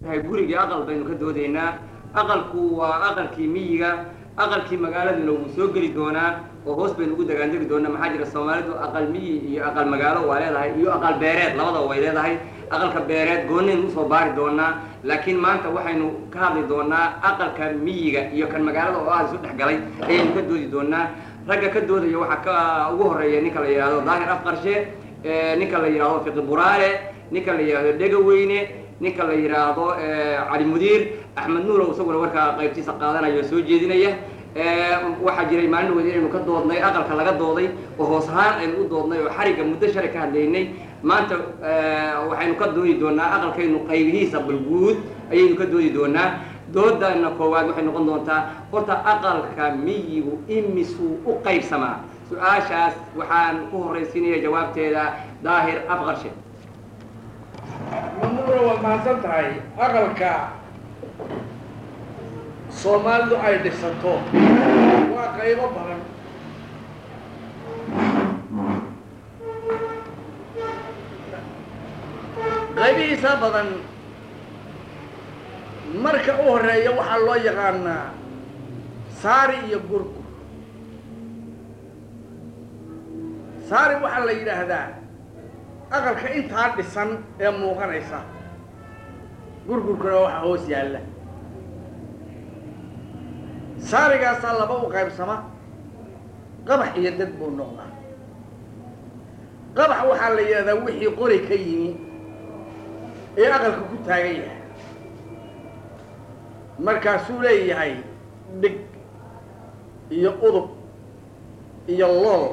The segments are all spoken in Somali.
tahay gurigii aqal baynu ka doodaynaa aqalku waa aqalkii miyiga aqalkii magaaladuna wuu soo geli doonaa oo hoos baynu ugu dagaandegi doonaa maxaa jira soomaalidu aqal miyi iyo aqal magaalo waa leedahay iyo aqal beereed labadaba way leedahay aqalka beereed goonnaynu usoo baari doonaa laakiin maanta waxaynu ka hadli doonaa aqalka miyiga iyo kan magaalada oo aada isu dhex galay ayaynu ka doodi doonaa ragga ka doodaya waxaa ka ugu horeeya ninka la yidhahdo daahir afqarshe ninka la yidhahdo fiqi buraale ninka la yidhahdo dhegaweyne ninka la yidhaahdo cali mudiir axmed nuulow isaguna warkaa qaybtiisa qaadanayo oo soo jeedinaya waxaa jiray maalin weyda inaynu ka doodnay aqalka laga dooday oo hoos ahaan aynu u doodnay oo xarigga muddo shalay ka hadlaynay maanta waxaynu ka doodi doonaa aqalkaynu qaybihiisa balguud ayaynu ka doodi doonaa doodana koowaad waxay noqon doontaa horta aqalka miyigu imisuu u qaybsamaa su-aashaas waxaan ku horraysiinaya jawaabteeda daahir afqarshe mamuura waad mahadsan tahay aqalka soomaalidu ay dhisato waa qaybo badan qaybihiisa badan marka u horeeya waxaa loo yaqaanaa saari iyo gurgur saari waxaa la yidhaahdaa aqalka intaa dhisan ee muuqanaysa gurgurkuna waxaa hoos yaalla saarigaasaa laba u qaybsama qabax iyo dad buu noqdaa qabax waxaa la yidhahdaa wixii qori ka yimi ee aqalka ku taagan yahay markaasuu leeyahay dhig iyo udub iyo lool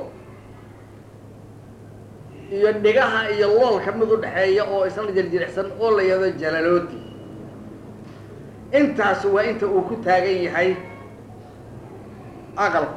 iyo dhigaha iyo loolka mid u dhexeeya oo isla jirjiricsan oo la yahdo jalalooti intaas waa inta uu ku taagan yahay aqalku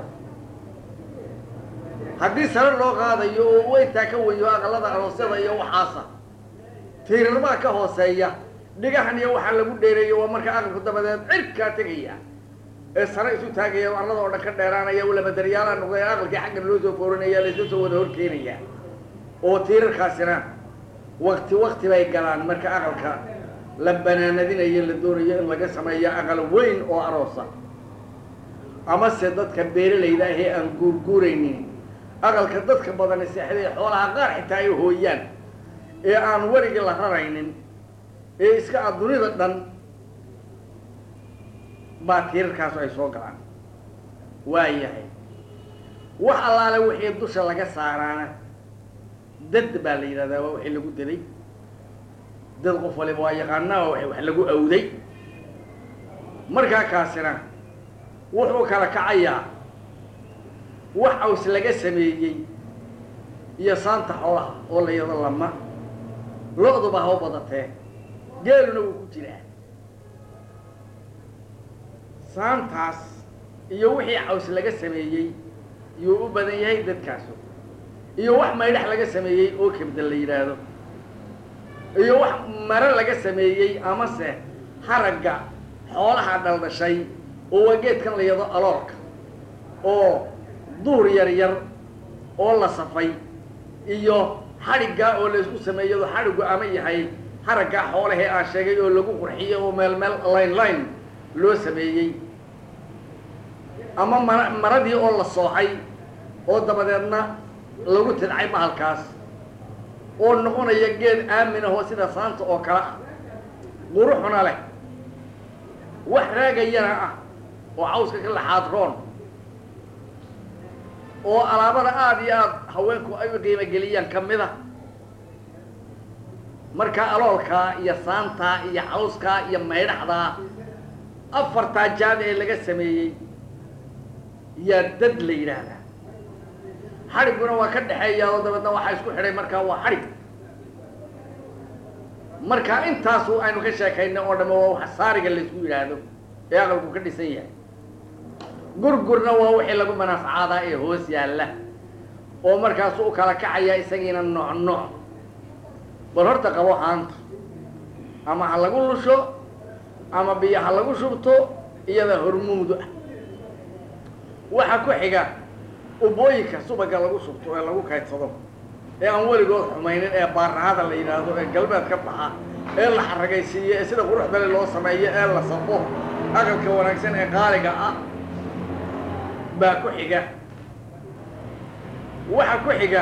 haddii sare loo qaadayo oo u intaa ka weyo aqalada aroosyada iyo waxaasa tiirarmaa ka hooseeya dhigahan iyo waxaa lagu dheereeyo waa marka aqalku dabadeed cirkaa tegaya ee sare isu taagaya arlada oo dhan ka dheeraanaya ulamadaryaala noqday aqalkii xagga loo soo foorinaya laysu soo wada horkeenaya oo tiirarkaasina wakti wakti bay galaan marka aqalka la banaanadinayo la doonayo in laga sameeyo aqal weyn oo aroosa amase dadka beeralayda ahee aan guurguuraynin aqalka dadka badani seexday xoolaha qaar xitaa ay hooyaan ee aan werigii la raraynin ee iska a dunida dhan baa tiirarkaasu ay soo galaan waa yahay wax allaale wixii dusha laga saaraana dad baa la yidhahdaa waa wixii lagu daday dad qof waliba waa yaqaanaa waa wax lagu awday markaa kaasina wuxuu kala kacayaa wax aws laga sameeyey iyo saanta xoolaha oo la yado lama lo-duba ha u badatee geeluna wuu ku jiraa saantaas iyo wixii caws laga sameeyey yuu u badan yahay dadkaasu iyo wax maydhax laga sameeyey oo kebda la yidhaahdo iyo wax mare laga sameeyey amase haragga xoolaha dhaldhashay oo waa geedkan la yado aloorka oo duur yar yar oo la safay iyo xadhiggaa oo la isku sameeyado xadhiggu ama yahay haraggaa xoolahee aan sheegay oo lagu qurxiyey oo meel meel line line loo sameeyey ama mara maradii oo la soocay oo dabadeedna lagu tidcay bahalkaas oo noqonaya geed aamin ahoo sida saanta oo kale ah quruxuna leh wax raagayana ah oo cawska ka laxaad roon oo alaabada aada iyo aada haweenku ay u qiimo geliyaan ka mid a marka aloolkaa iyo saantaa iyo cawskaa iyo maydhaxdaa afartaa jaad ee laga sameeyey yaa dad la yidhaahdaa xadhigguna waa ka dhexeeya oo dabeedna waxaa isku xidhay markaa waa xadhig marka intaasu aynu ka sheekaynay oo dhamme waa wax saariga laysku yidhaahdo ee aqalku ka dhisan yahay gurgurna waa wixii lagu manafacaadaa ee hoos yaalla oo markaasu u kala kacaya isagiina nooc nooc bal horta qabo haanta ama ha lagu lusho ama biyo ha lagu shubto iyada hormuudu ah waxaa ku xiga ubooyinka subaga lagu shubto ee lagu kaydsado ee aan weligood xumaynin ee baarahada la yidhaahdo ee galbeed ka baxa ee la xaragaysiiyo ee sida quruxdale loo sameeyo ee la safo aqalka wanaagsan ee qaaliga ah baa ku xiga waxa ku xiga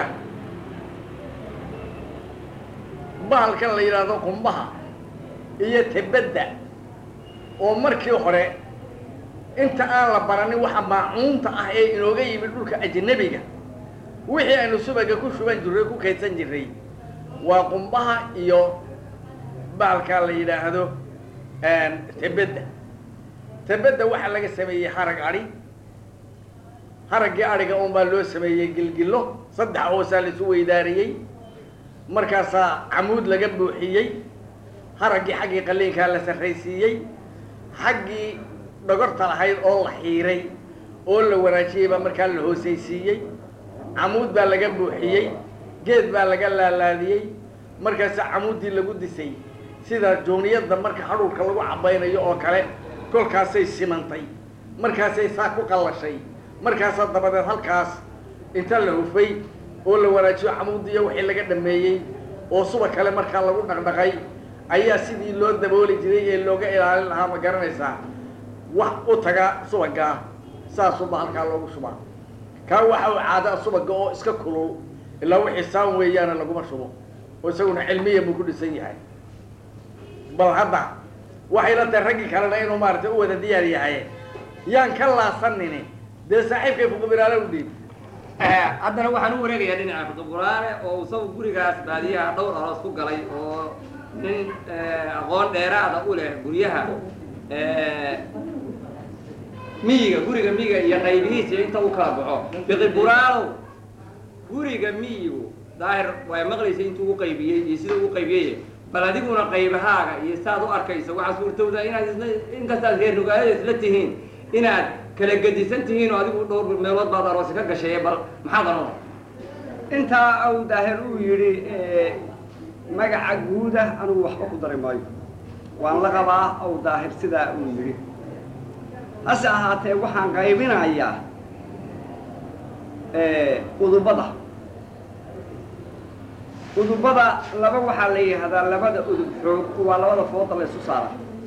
bahalkan la yidhaahdo qumbaha iyo tebedda oo markii hore inta aan la baranin waxa maacuunta ah ee inooga yimid dhulka ajnabiga wixii aynu subaga ku shuban jirray ku kaydsan jirray waa qumbaha iyo bahalkaa la yidhaahdo tebedda tebedda waxaa laga sameeyey harag adhi haraggii adhiga un baa loo sameeyey gilgillo saddex hoosaa laisu weydaariyey markaasaa camuud laga buuxiyey haraggii xaggii qaliinkaa la sarraysiiyey xaggii dhogorta lahayd oo la xiiray oo la wanaajiyey baa markaa la hoosaysiiyey camuud baa laga buuxiyey geed baa laga laalaadiyey markaasaa camuuddii lagu disay sida jooniyadda marka hadhuurka lagu cabaynayo oo kale kolkaasay simantay markaasay saa ku qallashay markaasaa dabadeed halkaas inta la hufay oo la wanaajiyo camuudiyo wixii laga dhameeyey oo suba kale markaa lagu dhaqdhaqay ayaa sidii loo dabooli jiray ee looga ilaalin lahaa ma garanaysaa wax u taga subagaa saasuba halkaa loogu shubaa kaa waxa u caada subaga oo iska kulul ilaa wixii saan weeyaana laguma shubo oo isaguna cilmiya buu ku dhisan yahay bal hadda waxayla tahay raggii kalena inuu maaragtay u wada diyaar yahay yaan ka laasanini dee saaxiibkay fuqubiraale u dhiib haddana waxaan u wareegayaa dhinaca fuquburaale oo isagu gurigaas baadiyaha dhowr aroos ku galay oo nin aqoon dheeraada u leh guryaha miyiga guriga miyiga iyo qaybihiisa inta u kala baxo fiqiburaalow guriga miyigu daahir way maqlaysa intuu u qaybiyey iyo sida u qaybiyey bal adiguna qaybahaaga iyo saad u arkayso waxaa suurtowda inaad isla inkastaad reer nugaayada isla tihiin inaad kala gedisan tihiin oo adigu dhowr meelood baad aroosi ka gashay bal maxaad anoo intaa au daahir uu yidhi magaca guuda anugu waxba ku dari maayo waan la qabaa au daahir sidaa uu yidhi hase ahaatee waxaan qaybinayaa udubada udubada laba waxaa la yidhahdaa labada udub xoog waa labada fooda la isu saara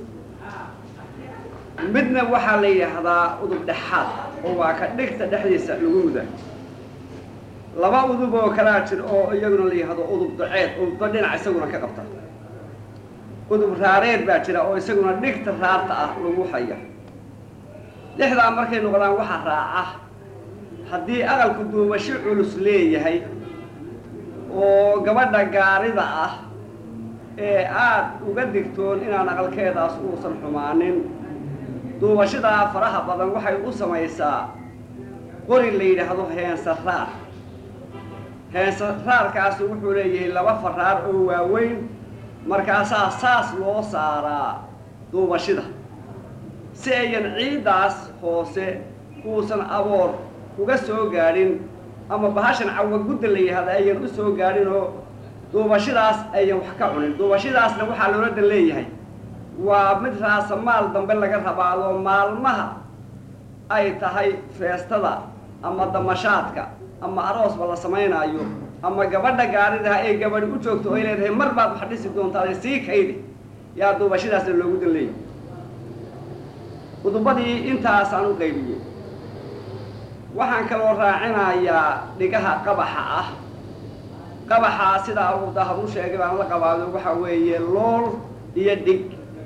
midna waxaa la yidhaahdaa udub dhexaad oo waa ka dhigta dhexdiisa lagu muda laba udub oo kalaa jir oo iyaguna la yidhahdo udub daceed udubba dhinac isaguna ka qabta udub raareed baa jira oo isaguna dhigta raarta ah lagu haya lixdaa markay noqdaan waxa raaca haddii aqalku duubasho culus leeyahay oo gabadha gaarida ah ee aada uga digtoon inaan aqalkeedaas uusan xumaanin duubashadaa faraha badan waxay u samaysaa qori la yidhaahdo heensaraar heensaraarkaasi wuxuu leeyahay laba faraar oo waaweyn markaasaa saas loo saaraa duubashida si ayan ciiddaas hoose uusan aboor uga soo gaadhin ama bahashan cawa gudda la yihahda ayan u soo gaadhin oo duubashadaas ayan wax ka cunin duubashadaasna waxaa loola dan leeyahay waa mid raasa maal dambe laga rabaado maalmaha ay tahay feestada ama damashaadka ama aroosba la samaynaayo ama gabadha gaaridaha ee gabadhi u joogto oo ay leedahay mar baad wax dhisi doontaa sii kaydi yaa duubashadaasna loogu dan leeyahay udubadii intaasaan u qaybiyey waxaan kaloo raacinayaa dhigaha qabaxa ah qabaxaa sidaa uu dahab u sheegay baan la qabaado waxaa weeye lool iyo dhig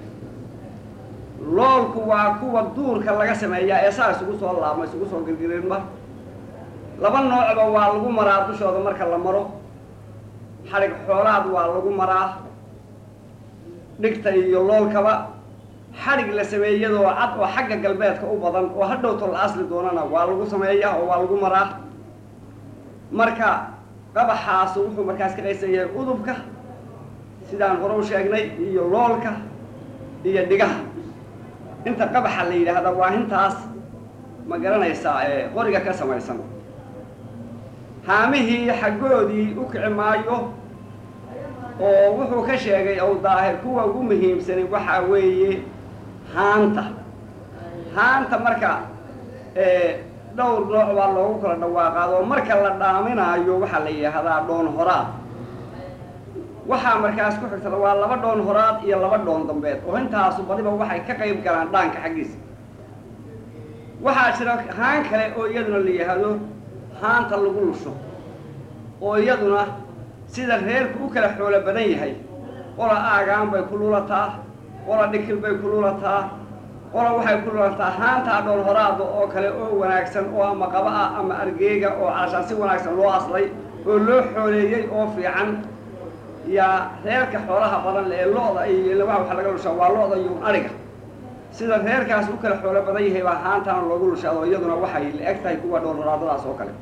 loolku waa kuwa duurka laga sameeyaa ee saa isugu soo laabma isugu soo girgirinma laba noocba waa lagu maraa dushooda marka la maro xadhig xoolaad waa lagu maraa dhigta iyo loolkaba xadhig la sameeyadoo cad oo xagga galbeedka u badan oo hadhowto la asli doonana waa lagu sameeyaa oo waa lagu maraa marka qabaxaasu wuxuu markaas ka qaysan yahay udubka sidaan hore u sheegnay iyo loolka iyo dhigaha inta qabaxa la yidhaahda waa intaas ma garanaysaa ee qoriga ka samaysan haamihii xaggoodii u kici maayo oo wuxuu ka sheegay ow daahir kuwa ugu muhiimsani waxaa weeye haanta haanta marka dhowr nooc baa loogu kala dhawaaqaad oo marka la dhaaminaayo waxaa la yidhaahdaa dhoon horaad waxaa markaas ku xigtada waa laba dhoon horaad iyo laba dhoon dambeed oo intaasu badiba waxay ka qayb galaan dhaanka xaggiisa waxaa jira haan kale oo iyaduna la yidhaahdo haanta lagu lusho oo iyaduna sida reerku u kala xoolo badan yahay qola aagaan bay ku lulataa qola dhikil bay ku lulataa qola waxay ku lulataa haantaa dhoon horaada oo kale oo wanaagsan oo ama qaba ah ama argeega oo calashaan si wanaagsan loo aslay oo loo xooleeyey oo fiican yaa reerka xoolaha badan le ee lo-da iyo waxa waxa laga lushaa waa lo-da iyo ariga sida reerkaas u kala xoolo badan yahay baa haantaan loogu lushaado iyaduna waxay la eg tahay kuwa dhoon horaadadaas oo kale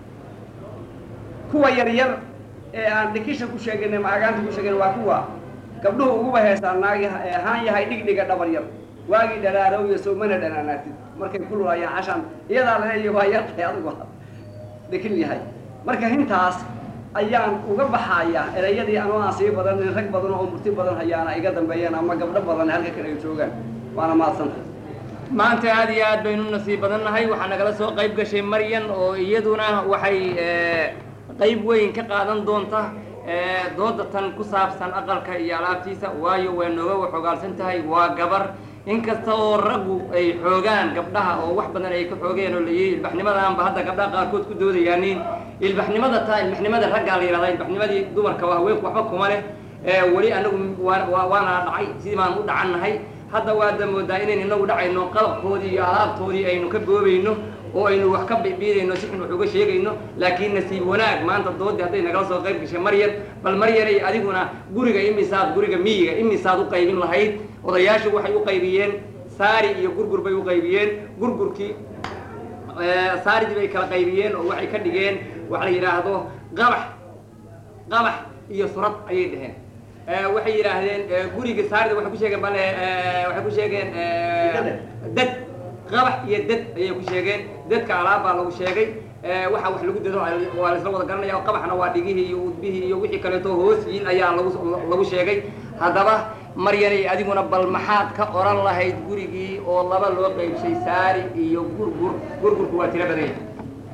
kuwa yaryar ee aan dhikisha ku sheegayn ama agaanta ku sheegayn waa kuwa gabdhuhu uguba heestaan naagi haan yahay dhigdhiga dhabar yar waagii dharaarow iyo soomana dhanaanaatid markay ku lulayaan cashaan iyadaa laleeyahy waa yartahay adigu dhikil yahay marka hintaas ayaan uga baxayaa erayadii anoo aan sii badanin rag badan oo murti badan hayaana iga dambeeyeen ama gabdho badan halka kale ay joogaan waana mahadsantay maanta aad iyo aad baynu nasiib badan nahay waxaa nagala soo qayb gashay maryan oo iyaduna waxay qayb weyn ka qaadan doonta dooda tan ku saabsan aqalka iyo alaabtiisa waayo way nooga waxogaalsan tahay waa gabar inkasta oo raggu ay xoogaan gabdhaha oo wax badan ay ka xoogeen oo layihi ilbaxnimadaanba hadda gabdhaha qaarkood ku doodayaanin ilbaxnimada taa ilbaxnimada raggaa la yidhahdaa ilbaxnimadii dumarka waa haweenku waxba kuma leh weli anagu waana dhacay sidii baan u dhacannahay hadda waada moodaa inayn inagu dhacayno qalabkoodii iyo alaabtoodii aynu ka boobayno oo aynu wax ka bibiidayno si xun wax uga sheegayno laakiin nasiib wanaag maanta doodii hadday nagala soo qayb gashay maryar bal maryanay adiguna guriga imisaad guriga miyiga imisaad u qaybin lahayd odayaashu waxay u qaybiyeen saari iyo gurgur bay u qaybiyeen gurgurkii saaridii bay kala qaybiyeen oo waxay ka dhigeen waxa la yidhaahdo qabax qabax iyo surad ayay dheheen waxay yidhaahdeen guriga saarida waxay ku sheegeen bale waxay ku sheegeen dad qabax iyo dad ayay ku sheegeen dadka alaab baa lagu sheegay waxa wax lagu dado waa laisla wada garanaya qabaxna waa dhigihii iyo udbihii iyo wixii kaleeto hoos yiin ayaa lagu lagu sheegay haddaba maryanay adiguna bal maxaad ka oran lahayd gurigii oo laba loo qaybshay saari iyo gurgur gurgurku waa tiro badan yahay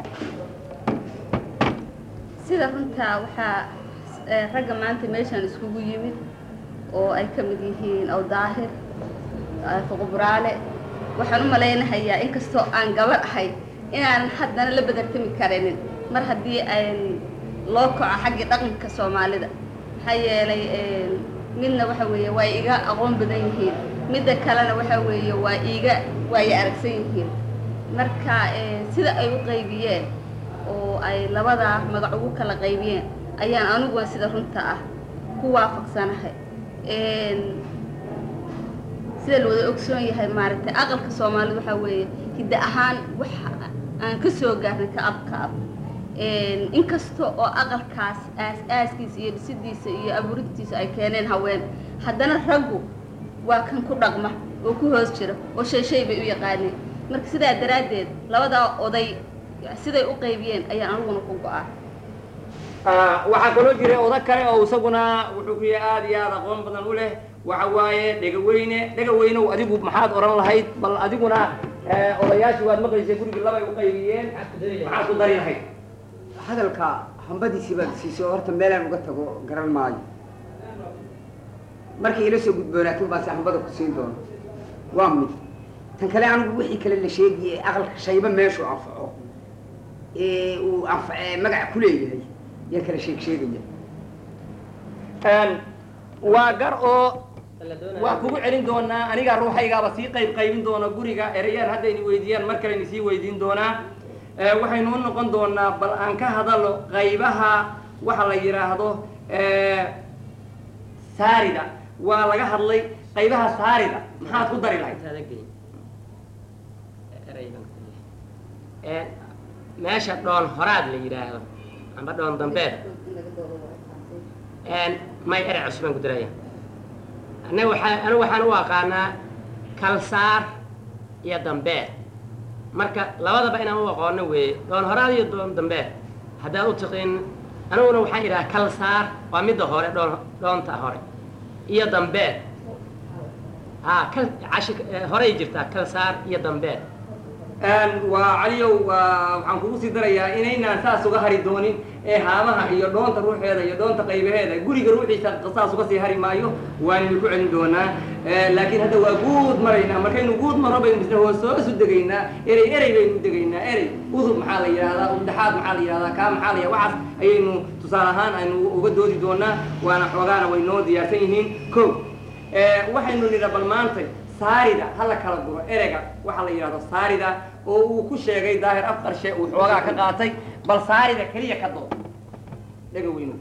sida runtaa waxaa ragga maanta meeshaan iskugu yimid oo ay ka mid yihiin awdaahir fuquburaale waxaan u malaynahayaa inkastoo aan gabar ahay inaanan haddana la bedartami karinin mar haddii an loo kaco xaggii dhaqanka soomaalida maxaa yeelay midna waxa weeye waa iga aqoon badan yihiin midda kalena waxa weeye waa iiga waaya aragsan yihiin marka sida ay u qaybiyeen oo ay labadaa magac ugu kala qaybiyeen ayaan aniguna sida runta ah ku waafaqsanahay sida la wada ogsoon yahay maaragtay aqalka soomaalida waxaa weeye hidda ahaan waxa aan ka soo gaarnay ka ab ka ab inkasta oo aqalkaas aas-aaskiisa iyo dhisidiisa iyo abuurintiisa ay keeneen haween haddana raggu waa kan ku dhaqma oo ku hoos jira oo shay shay bay u yaqaaneen marka sidaa daraaddeed labadaa oday siday u qaybiyeen ayaan aniguna ku go-aa waxaa kaloo jiray oda kale oo isaguna wuxuu ku yahay aada iyo aada aqoon badan u leh waxa waaye dhegaweyne dhegaweynow adigu maxaad oran lahayd bal adiguna odayaashii waad maqlaysay gurigii labay u qaybiyeen maxaad ku dari lahayd hadalka hambadiisii baad siisay oo horta meelaan uga tago garan maayo markay ila soo gudboonaatin baase hambada ku siin doono waa mid tan kale anigu wixii kale la sheegiyey aqalka shayba meeshuu anfaco ee uu anfa magaca ku leeyahay yaan kala sheeg sheegaya waa gar oo waa kugu celin doonaa aniga ruuxaygaaba sii qayb qaybin doona guriga ereyaan haddayni weydiiyaan mar kaleni sii weydiin doonaa waxaynu u noqon doonaa bal aan ka hadalo qaybaha waxa la yidhaahdo saarida waa laga hadlay qaybaha saarida maxaad ku dari lahayd meesha dhoon horaad la yidhaahdo amba dhoon dambeed may erec cusbaan ku daraya anaga waxaa anigu waxaan u aqaanaa kalsaar iyo dambeed marka labadaba inaan u aqoono weeye dhoon horaad iyo dhoon dambeed haddaad u tiqiin aniguna waxaan idhaha kalsaar waa midda hore dhoon dhoonta hore iyo dambeed ha kal cashi horey jirtaa kalsaar iyo dambeed waa caliyow waxaan kugu sii darayaa inaynaan saas uga hari doonin ee haamaha iyo dhoonta ruuxeeda iyo dhoonta qaybaheeda guriga ruuxiisa saas uga sii hari maayo waanaynu ku celin doonaa laakiin hadda waa guud maraynaa markaynu guud maro baynu misna hoos hoosu degaynaa erey erey baynu degaynaa erey udub maxaa la yidhahdaa udhaxaad maxaa la yidhahdaa kaa maxaa la yidhahdaa waxaas ayaynu tusaale ahaan aynu uga doodi doonaa waana xoogaana way noo diyaarsan yihiin ko waxaynu nidha bal maantay saarida ha la kala duro ereyga waxaa la yidhahdo saarida oo uu ku sheegay daahir af qarshe uu xoogaa ka qaatay bal saarida keliya ka dood dhega weynu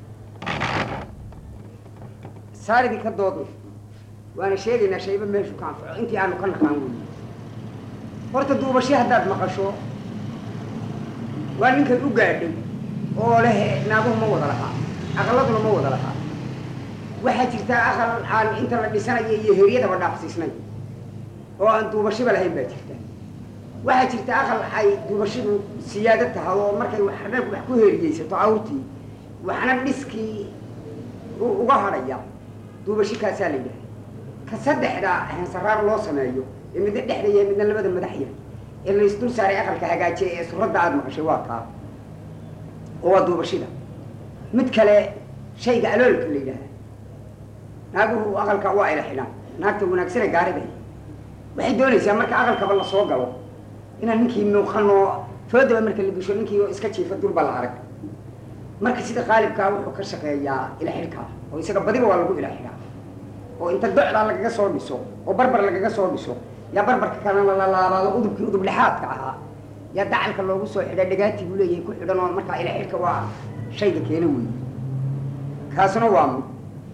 saaridii ka doodna waana sheegaynaa shayba meeshu ka anfaco intii aanu ka naqaan weyne horta duubasho haddaad maqasho waa ninkan u gaadhay oo leh naaguhu ma wada lahaa aqaladuna ma wada lahaa waxaa jirta aqal aan inta la dhisanayo iyo heryadaba dhaafsiisnay oo aan duubashiba lahayn baa jirta waxaa jirta aqal ay duubashidu siyaado tahay oo markay waxna wax ku heriyeysato awrtii waxna dhiskii uga hadhaya duubashi kaasaa la yidhaha ka saddexda heensaraar loo sameeyo ee midna dhexda yahay midna labada madaxya ee la isdul saaray aqalka hagaajiya ee suradda aada maqashay waa taa oo waa duubashida mid kale shayga aloolka la yidhaaha naaguhu aqalka waa ila xidhaan naagta wanaagsane gaariday waxay doonaysaa marka aqalkaba la soo galo inaan ninkii muuqanoo foodaba marka la gesho ninkii oo iska jiifa durba la arag marka sida qaalibkaa wuxuu ka shaqeeyaa ila xidhkaa oo isaga badiba waa lagu ila xidhaa oo inta docdaa lagaga soo dhiso oo barbar lagaga soo dhiso yaa barbarka kalena la laabaado udubkii udub dhexaadka ahaa yaa dacalka loogu soo xidha dhagaatii buu leeyahay ku xidhan oo markaa ila xidhka waa shayga keena wey kaasuna waa mid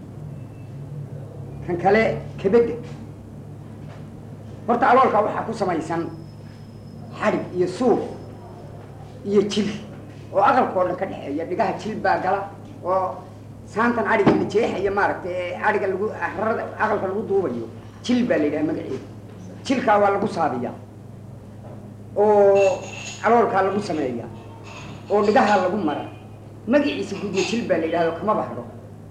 kan kale kabedda horta aloolka waxaa ku samaysan xadhig iyo suuf iyo jil oo aqalkao dhan ka dhexeeya dhigaha jil baa gala oo saantan adhiga la jeexaya maaragtay ee adhiga lagu rarada aqalka lagu duubayo jil baa la yidhaha magaceeda jilkaa waa lagu saabiyaa oo aloolkaa lagu sameeya oo dhigaha lagu mara magaciisa gudiyo jil baa la yidhahdo kama baxdo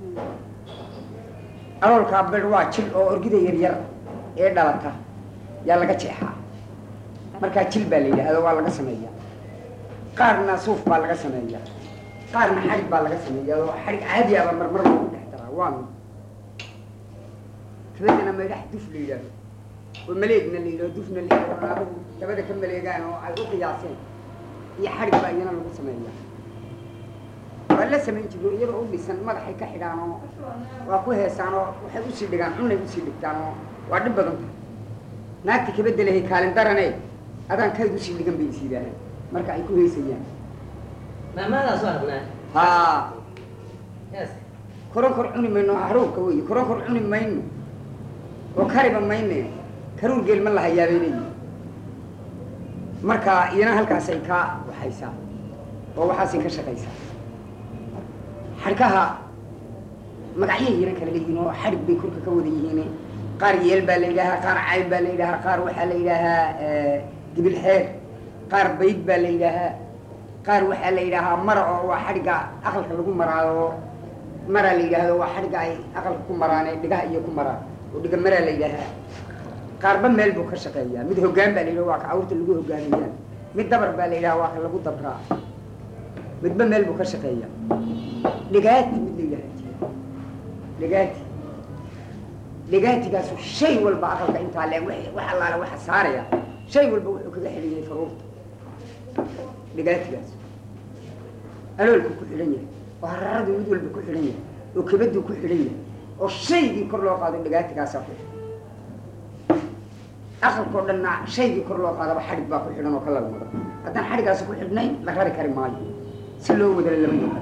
aloolkaa bir waa jil oo orgida yaryar ee dhalata yaa laga jeexaa markaa jil baa la yidhaahdo waa laga sameeya qaarna suuf baa laga sameeya qaarna xadhig baa laga sameeya oo xadhig caadiyaaba marmar loogu dhex daraa waa mid kabadana maydhax duf la yidhaahdo oo maleegna la yidhahdo dufna la yidhahdo naaruhu dabada ka maleegaan oo ay u qiyaaseen iyo xadhig baa iyana lagu sameeya waa la samayn jiro iyadoo u dhisan madaxay ka xidhaan oo waa ku heesaan oo waxay usii dhigaan cunay usii dhigtaan oo waa dhib badan tahay naagta kabadda lehay kaalin darane adaan kayd usii dhigan bay is yidhaahaan marka ay ku heysayaan maamaadaas waa rabnaa haa yes koron kor cuni mayno haruurka wey koron kor cuni mayno oo kariba mayne karuur geel ma lahayaabay leeyihi marka iyana halkaasay ka waxaysaa oo waxaasay ka shaqaysaa xadhkaha magacyo yaro kala leeyihiin oo xadhig bay korka ka wada yihiin qaar yeel baa la yidhaahaa qaar cayb baa la yidhaahaa qaar waxaa la yidhaahaa gibil xeer qaar bayd baa la yidhaahaa qaar waxaa la yidhaahaa mara oo waa xadhigga aqalka lagu maraayo maraa la yidhaahdo waa xadhigga ay aqalka ku maraan ee dhigaha iyo ku maraan oo dhiga maraa la yidhaahaa qaarba meel buu ka shaqeeyaa mid hoggaan baa la yidhaha waa ka awrta lagu hogaamiyaa mid dabar baa la yidhaha waa ka lagu dabraa midba meel buu ka shaqeeyaa dhigaati mid la yidhaha jira dhigaati dhigaatigaas shay walba aqalka intaa le wax allaale waxa saaraya shay walba wuxuu kaga xidhan yahay faruurta dhigaatigaas aloolku ku xidhan yahay oo hararadu mid walba ku xidhan yahay oo kabaduu ku xidhan yahay oo shaygii kor loo qaado dhigaatigaasaa ku xidhan aqalkao dhanna shaygii kor loo qaadaba xadhig baa ku xidhan oo ka lalmada haddaan xadhigaasi ku xidhnayn la rari kari maayo si loo wadala lama yaqaan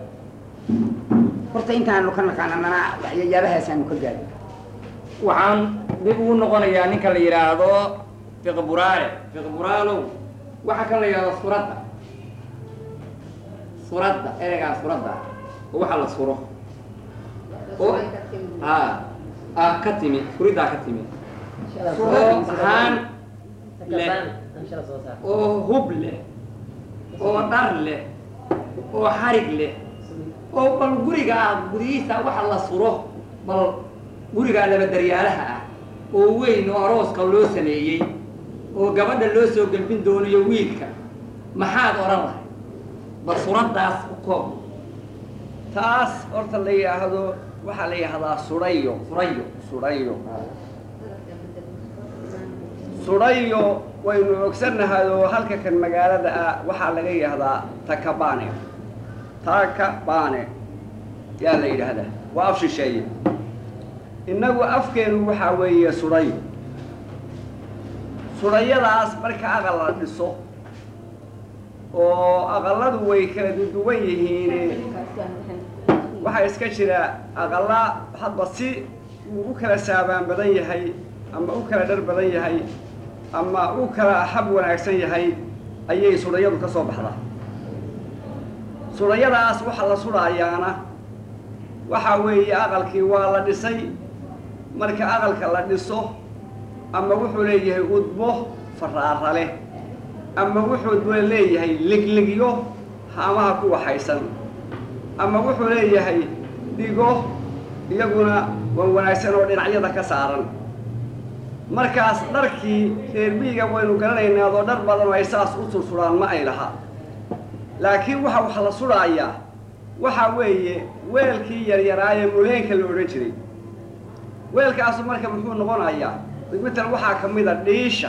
horta intaanu ka naqaananana waxyayaabahaasanu ka gaadin waxaan dib ugu noqonayaa ninka la yidhaahdo fiqburaale fiqburaalow waxaa kan la yidhahdo suradda suradda ereygaa suradda oo waxa la suro oo a ah ka timi suriddaa ka timi oo haan leh oo hub leh oo dhar leh oo xarig leh oo bal guriga ah gudihiisa waxa la suro bal gurigaa labadaryaalaha ah oo weyn oo arooska loo sameeyey oo gabadha loo soo gelbin doonayo wiilka maxaad odhan lahay bal suuraddaas u koob taas horta la yidhaahdo waxaa la yidhahdaa sudhayo furayo sudhayo sudhayo waynu ogsannahay oo halka kan magaalada ah waxaa laga yidhahdaa takabane takabane yaa la yidhaahdaa waa af shisheeye innagu afkeenu waxaa weeye sudhayo sudhayadaas marka aqal la dhiso oo aqalladu way kala duwan yihiin waxaa iska jira aqalla hadba si uu u kala saabaan badan yahay ama u kala dhar badan yahay ama u kala hab wanaagsan yahay ayay sudhayadu ka soo baxdaa sudhayadaas waxaa la sudhaayaana waxaa weeye aqalkii waa la dhisay marka aqalka la dhiso ama wuxuu leeyahay udbo faraara leh ama wuxuu leeyahay ligligyo haamaha ku waxaysan ama wuxuu leeyahay dhigo iyaguna waa wanaagsan oo dhinacyada ka saaran markaas dharkii reer miyiga waynu garanaynaa adoo dhar badan oo ay saas u sursudhaan ma ay laha laakiin waxa wax la sudhaayaa waxaa weeye weelkii yaryaraaye muleenka la odhan jiray weelkaasu marka muxuu noqonayaa mital waxaa ka mid a dhiisha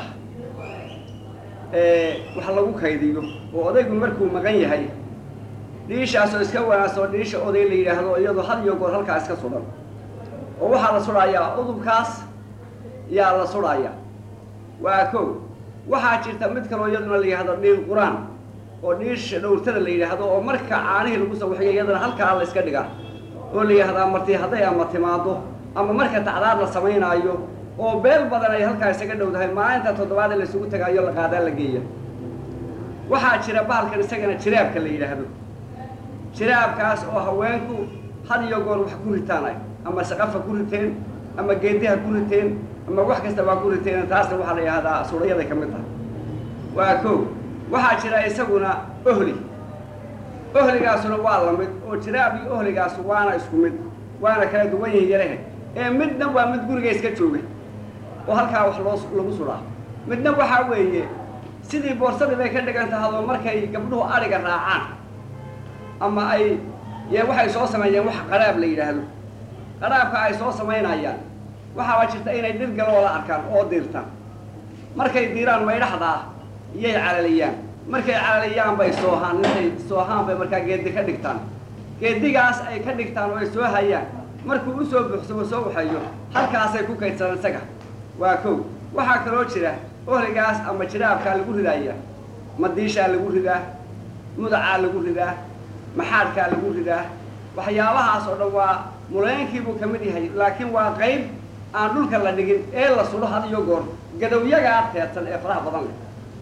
wax lagu kaydiyo oo odaygu markuu maqan yahay dhiishaasoo iska wanaagsanoo dhiisha oday la yidhaahdo iyadoo had iyo goor halkaa iska sudhan oo waxaa la sudhayaa udubkaas yaa la sudhaya waa kow waxaa jirta mid kaloo iyaduna la yidhahdo dhiil qur-aan oo dhiisha dhowrtada la yidhaahdo oo marka caanihii lagu sawaxiyo iyadana halkaa la iska dhigaa oo la yidhahdaa marti hadday ama timaado ama marka tacdaad la samaynaayo oo beel badan ay halkaa isaga dhowdahay maalinta toddobaad ee laysugu tagaayo la qaadaa la geeya waxaa jira bahalkan isagana jiraabka la yidhaahdo jiraabkaas oo haweenku had iyo goor wax ku ritaan ama saqafa ku riteen ama geediha ku riteen ama wax kasta waa ku riteen taasna waxaa la yidhahdaa suurayaday ka mid tahay waa kow waxaa jira isaguna ohli ohligaasuna waa la mid oo jiraab iyo ohligaas waana isku mid waana kala duwan yihin yarahe ee midna waa mid guriga iska jooga oo halkaa wax loo lagu suraa midna waxaa weeye sidii boorsadii bay ka dhigan tahadoo markay gabdhuhu adhiga raacaan ama ay ye waxay soo sameeyeen wax qaraab la yidhaahdo qaraabka ay soo samaynayaan waxaaba jirta inay dhir galoola arkaan oo diirtaan markay diiraan maydhaxdaa iyay calaliyaan markay calaliyaan bay soohaan intay soohaan bay markaa geedi ka dhigtaan geedigaas ay ka dhigtaan oo ay soo hayaan markuu usoo buuxsamo soo waxeeyo halkaasay ku kaydsadaan isaga waa kow waxaa kaloo jira ohligaas ama jiraabkaa lagu ridaaya madiishaa lagu ridaa mudacaa lagu ridaa maxaadkaa lagu ridaa waxyaabahaas oo dhan waa muleenkiibuu ka mid yahay laakiin waa qayb aan dhulka la dhigin ee la sudho had iyo goor gadowyagaa teedsan ee faraha badan leh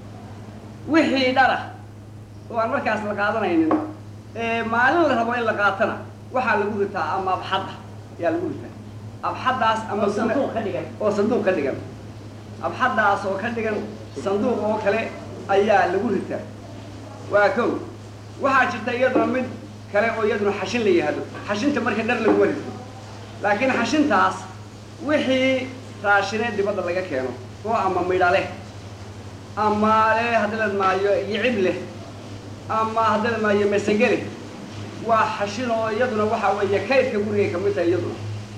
wixii dhara oo aan markaas la qaadanaynin ee maalin la rabo in la qaatana waxaa lagu ritaa ama abxadda ayaa lagu ritaa abxaddaas ama sanduuq ka dhigan oo sanduuq ka dhigan abxaddaas oo ka dhigan sanduuq oo kale ayaa lagu ritaa waa kow waxaa jirta iyaduna mid kale oo iyaduna xashin la yihahdo xashinta marka dhar laguma rito laakiin xashintaas wixii raashineed dibadda laga keeno oo ama midha leh ama le haddii la maayo yicib leh ama haddii la maayo masage leh waa xashin oo iyaduna waxaa weeye kaydka gurigay ka mid tahay iyaduna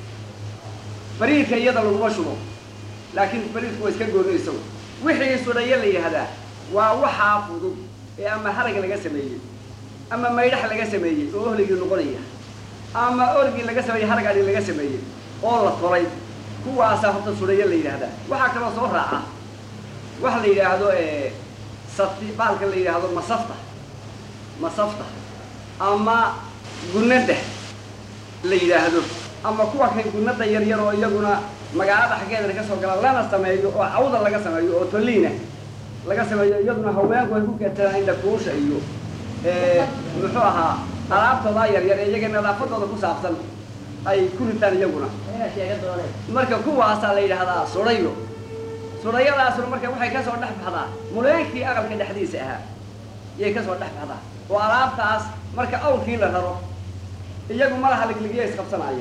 bariidka iyada laguma shubo laakiin bariidku waa iska gooni isagu wixii sudhayo la yidhahdaa waa waxaa fudud ee ama harag laga sameeyey ama maydhax laga sameeyey oo ohligii noqonaya ama orgii laga sameeyey harag adhi laga sameeyey oo la tolay kuwaasaa horta sudhayo la yidhaahdaa waxaa kaloo soo raaca waxa la yidhaahdo safti baalka la yidhaahdo masafta masafta ama gunada la yidhaahdo ama kuwa kan gunada yar yar oo iyaguna magaalada xaggeedana ka soo gala lana sameeyo oo cawda laga sameeyo oo toliina laga sameeyo iyaduna haweenku ay ku keetaan indhakuusha iyo muxuu ahaa alaabtoodaa yar yar ee iyaga nadaafadooda ku saabsan ay ku ritaan iyaguna inaad sheega dooneen marka kuwaasaa la yidhahdaa sudhayo sudhayadaasuna marka waxay ka soo dhex baxdaa muleenkii aqalka dhexdiisa ahaa yay ka soo dhex baxdaa oo alaabtaas marka awrkii la raro iyagu malaha ligligya isqabsanaayo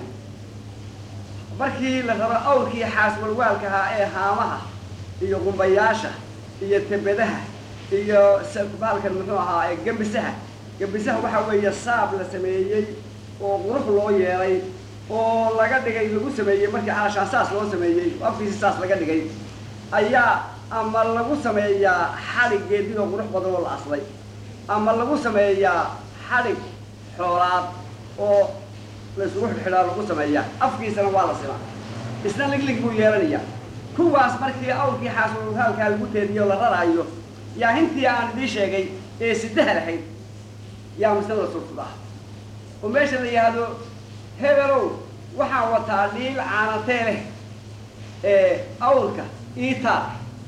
markii la raro awrkii xaas walwaalka ahaa ee haamaha iyo qumbayaasha iyo tebedaha iyo baalkan muxuu ahaa ee gembisaha gabisaha waxaa weeye saab la sameeyey oo qurux loo yeelay oo laga dhigay lagu sameeyey markii calashaan saas loo sameeyey oo afkiisi saas laga dhigay ayaa ama lagu sameeyaa xadhig geedid oo qurux badan oo la aslay ama lagu sameeyaa xadhig xoolaad oo la isugu xidhxidhaa lagu sameeyaa afkiisana waa la simaa isna liglig buu yeelanayaa kuwaas markii awrkii xaasulhaalkaa lagu teediyo la raraayo yaa hintii aan idiin sheegay ee sidaha lahayd yaa mise la sursudaa oo meesha la yidhaahdo hebelow waxaan wataa dhiil caanatee leh ee awrka iitaar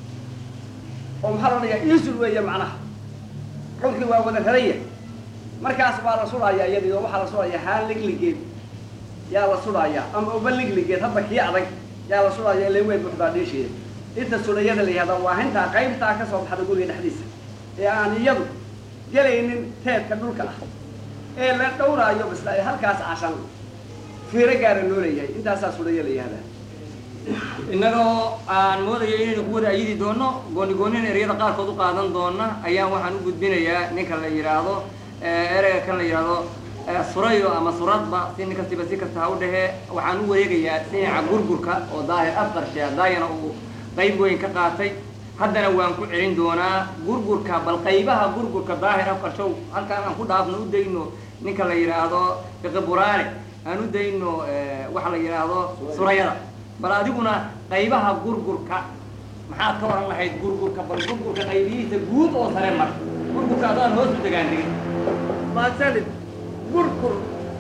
oo maxaa la odhanayaa iisul weeye macnaha awrkii waa wada raraya markaas waa la sudhayaa iyadii oo waxaa la sudhayaa haan ligligeed yaa la sudhayaa ama uba ligligeed hadba kii adag yaa la sudhayaa ile weyn buxdaa dhiisheeda inta sudhayada la yihahda waa hintaa qaybtaa ka soo baxda guriga dhexdiisa ee aan iyadu gelaynin teedka dhulka ah ee la dhowraayo bisla ee halkaas cashan fiiro gaara loo leeyahay intaasaa sudhaya la yihahdaa innagoo aan moodayo inaynu ku wada ayidi doono gooni goonina ereyada qaarkood u qaadan doona ayaan waxaan u gudbinayaa ninka la yidhaahdo ereyga kan la yidhaahdo surayo ama suradba si nin kastiba si kasta ha u dhehee waxaan u wareegayaa dhinaca gurgurka oo daahir afqarshe daayana uu qayb weyn ka qaatay haddana waan ku celin doonaa gurgurka bal qaybaha gurgurka daahir afqarshow halkaan aan ku dhaafno u dayno ninka la yidhaahdo fiqi buraane aan u dayno waxa la yidhaahdo surayada bal adiguna qaybaha gurgurka maxaad ka oran lahayd gurgurka bal gurgurka qaybihiisa guud oo sare mar gurgurka adaan hoos u degaan digin maasanid gurgur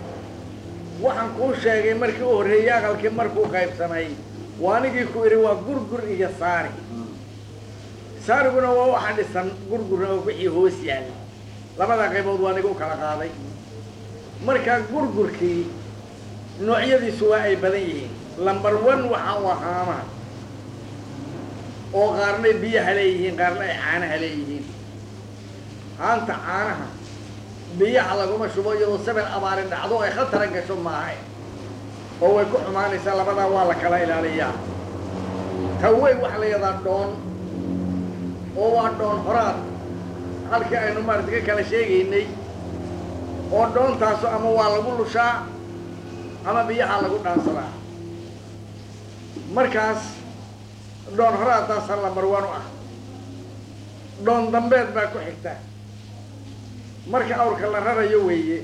waxaan kuu sheegay markii u horreeyey aqalkii markuu qaybsamay waa anigii ku idhi waa gurgur iyo saari saariguna waa waxa dhisan gurgurna oo wixii hoos yaalla labada qaybood waa aniga u kala qaaday markaa gurgurkii noocyadiisu waa ay badan yihiin lamber one waxa u ahaamaha oo qaarnay biyaha leeyihiin qaarna ay caanaha leeyihiin haanta caanaha biyaha laguma shubo iyadoo sabel abaari dhacdo ay khatara gasho maaha oo way ku xumaanaysaa labadaa waa la kala ilaaliyaa tawey waxa la yidhahdaa dhoon oo waa dhoon horaad halkii aynu maarata ka kala sheegaynay oo dhoontaasu ama waa lagu lushaa ama biyaha lagu dhaansadaa markaas dhoon horaadaasaa lambarwan u ah dhoon dambeed baa ku xigta marka awrka la rarayo weeye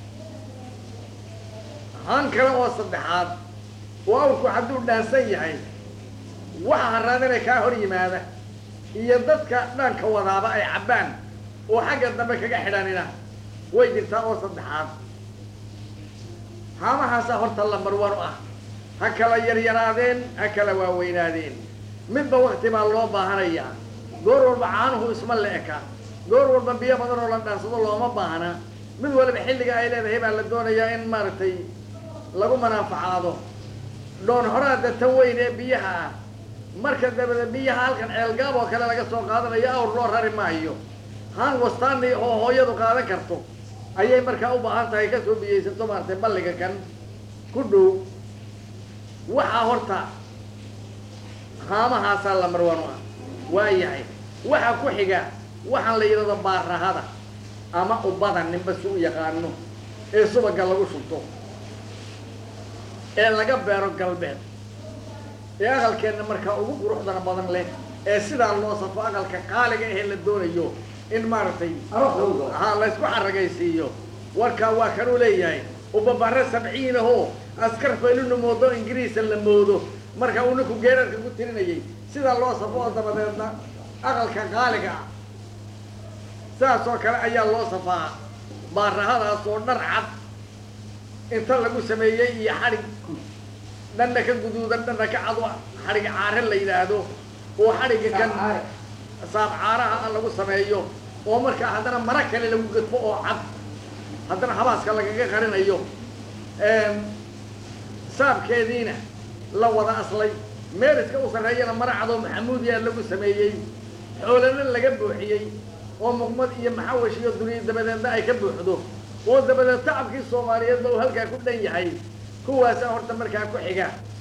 haan kale oo saddexaad oo awrku hadduu dhaansan yahay waxa haraadana kaa hor yimaada iyo dadka dhaanka wadaaba ay cabbaan oo xagga dambe kaga xidhanina way jirtaa oo saddexaad haamahaasaa horta lambarwan u ah ha kala yaryaraadeen ha kala waaweynaadeen midba wakti baa loo baahanayaa goor walba caanuhu isma la eka goor walba biyo badan oo la dhaansado looma baahna mid waliba xilliga ay leedahay baa la doonayaa in maaragtay lagu manaafacaado dhoon horaada tan weyn ee biyaha ah marka dabada biyaha halkan ceelgaab oo kale laga soo qaadanayo awr loo rari maayo haan wastaani oo hooyadu qaadan karto ayay markaa u baahan tahay kasoo biyaysato maaragtay balliga kan ku dhow waxaa horta haamahaasaa lamarwan u ah waa yahay waxaa ku xiga waxaan la yidhahdo baarahada ama ubada ninba si u yaqaano ee subaga lagu shubto ee laga beero galbeed ee aqalkeenna markaa ugu quruxdana badan leh ee sidaa loo safo aqalka qaaliga ahee la doonayo in maaragtay ha laysku xaragaysiiyo warkaa waa kanuu leeyahay ubabare sabciin ahoo askar fayluna moodo ingiriisa la moodo marka uu ninku geerarka ku tirinayay sidaa loo safo oo dabadeedna aqalka qaaliga ah sidaas oo kale ayaa loo safaa baarahadaas oo dhar cad inta lagu sameeyey iyo xadhig dhanna ka guduudan dhanna ka cad xadhig caare la yidhaahdo oo xadhigga kan saab caaraha ah lagu sameeyo oo markaa haddana mara kale lagu gadfo oo cad haddana habaaska lagaga qarinayo saabkeediina la wada aslay meeriska u sarreeyana mara cadoo maxamuudiyaa lagu sameeyey xoolana laga buuxiyey oo muqmad iyo maxawash iyo duniya dabadeedna ay ka buuxdo oo dabadeed tacabkii soomaaliyeedba uu halkaa ku dhan yahay kuwaasaa horta markaa ku xiga